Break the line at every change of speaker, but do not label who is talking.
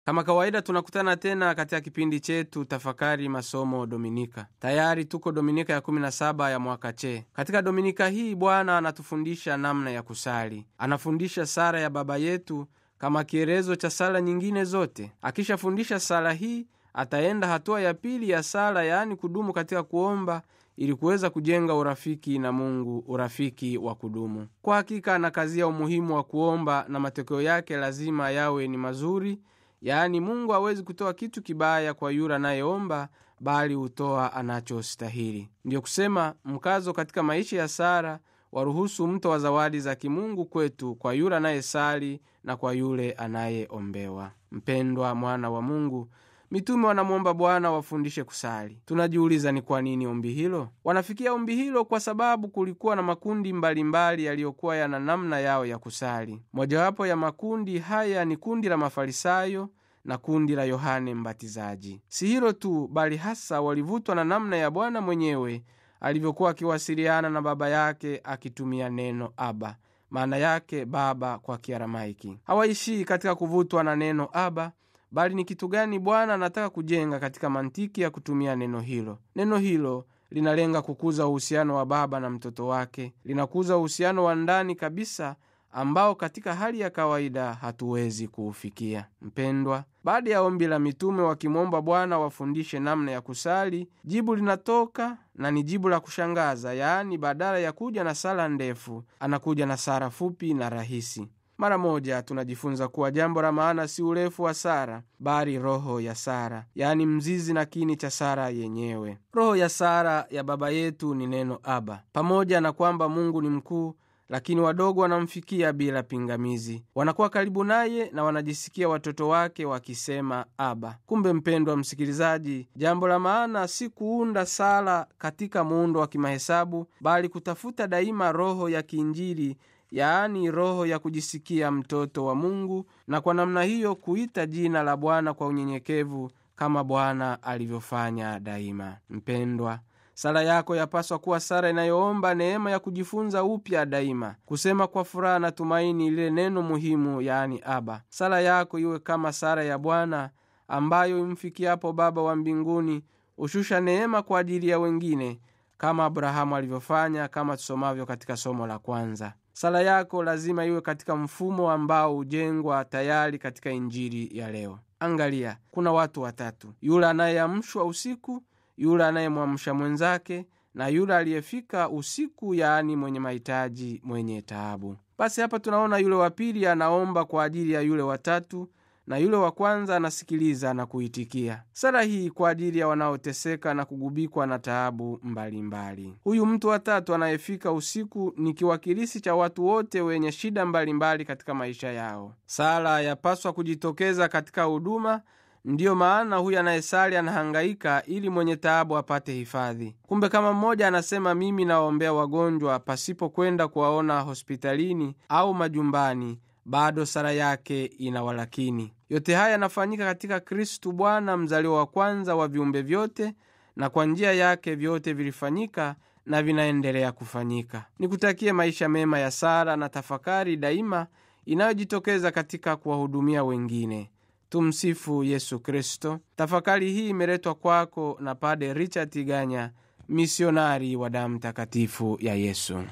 Kama kawaida tunakutana tena katika kipindi chetu tafakari masomo Dominika. Tayari tuko Dominika ya 17 ya mwaka che. Katika Dominika hii Bwana anatufundisha namna ya kusali. Anafundisha sala ya Baba yetu kama kielezo cha sala nyingine zote. Akishafundisha sala hii, ataenda hatua ya pili ya sala, yaani kudumu katika kuomba ili kuweza kujenga urafiki na Mungu, urafiki wa kudumu. Kwa hakika anakazia umuhimu wa kuomba na matokeo yake lazima yawe ni mazuri, yaani Mungu hawezi kutoa kitu kibaya kwa yule anayeomba, bali hutoa anachostahili. Ndiyo kusema mkazo katika maisha ya sala waruhusu mto wa zawadi za kimungu kwetu kwa yule anayesali na kwa yule anayeombewa. Mpendwa mwana wa Mungu, mitume wanamwomba Bwana wafundishe kusali. Tunajiuliza ni kwa nini ombi hilo? Wanafikia ombi hilo kwa sababu kulikuwa na makundi mbalimbali yaliyokuwa yana namna yao ya kusali. Mojawapo ya makundi haya ni kundi la Mafarisayo na kundi la Yohane Mbatizaji. Si hilo tu, bali hasa walivutwa na namna ya Bwana mwenyewe alivyokuwa akiwasiliana na Baba yake akitumia neno Aba, maana yake baba kwa Kiaramaiki. Hawaishii katika kuvutwa na neno Aba, bali ni kitu gani Bwana anataka kujenga katika mantiki ya kutumia neno hilo. Neno hilo linalenga kukuza uhusiano wa baba na mtoto wake, linakuza uhusiano wa ndani kabisa ambao katika hali ya kawaida hatuwezi kuufikia. Mpendwa, baada ya ombi la mitume wakimwomba Bwana wafundishe namna ya kusali, jibu linatoka na ni jibu la kushangaza, yaani badala ya kuja na sala ndefu, anakuja na sala fupi na rahisi. Mara moja tunajifunza kuwa jambo la maana si urefu wa sara, bali roho ya sara, yaani mzizi na kini cha sara yenyewe. Roho ya sara ya Baba yetu ni neno Aba. Pamoja na kwamba Mungu ni mkuu lakini wadogo wanamfikia bila pingamizi, wanakuwa karibu naye na wanajisikia watoto wake wakisema Aba. Kumbe mpendwa msikilizaji, jambo la maana si kuunda sala katika muundo wa kimahesabu, bali kutafuta daima roho ya kiinjili, yaani roho ya kujisikia mtoto wa Mungu, na kwa namna hiyo kuita jina la Bwana kwa unyenyekevu kama Bwana alivyofanya daima. Mpendwa, sala yako yapaswa kuwa sala inayoomba neema ya kujifunza upya daima, kusema kwa furaha na tumaini lile neno muhimu, yaani Aba. Sala yako iwe kama sala ya Bwana ambayo imfikiapo Baba wa mbinguni hushusha neema kwa ajili ya wengine, kama Abrahamu alivyofanya, kama tusomavyo katika somo la kwanza. Sala yako lazima iwe katika mfumo ambao hujengwa tayari katika Injili ya leo. Angalia, kuna watu watatu: yule anayeamshwa usiku yule anayemwamsha mwenzake na yule aliyefika usiku, yaani mwenye mahitaji, mwenye taabu. Basi hapa tunaona yule wa pili anaomba kwa ajili ya yule watatu, na yule wa kwanza anasikiliza na kuitikia sala hii kwa ajili ya wanaoteseka na kugubikwa na taabu mbalimbali. Huyu mtu wa tatu anayefika usiku ni kiwakilishi cha watu wote wenye shida mbalimbali mbali katika maisha yao. Sala yapaswa kujitokeza katika huduma Ndiyo maana huyu anayesali anahangaika ili mwenye taabu apate hifadhi. Kumbe kama mmoja anasema mimi nawaombea wagonjwa pasipo kwenda kuwaona hospitalini au majumbani, bado sala yake ina walakini. Yote haya yanafanyika katika Kristu Bwana, mzaliwa wa kwanza wa viumbe vyote, na kwa njia yake vyote vilifanyika na vinaendelea kufanyika. Nikutakie maisha mema ya sala na tafakari daima inayojitokeza katika kuwahudumia wengine. Tumsifu Yesu Kristo. Tafakari hii imeletwa kwako na Pade Richard Tiganya, misionari wa damu takatifu ya Yesu.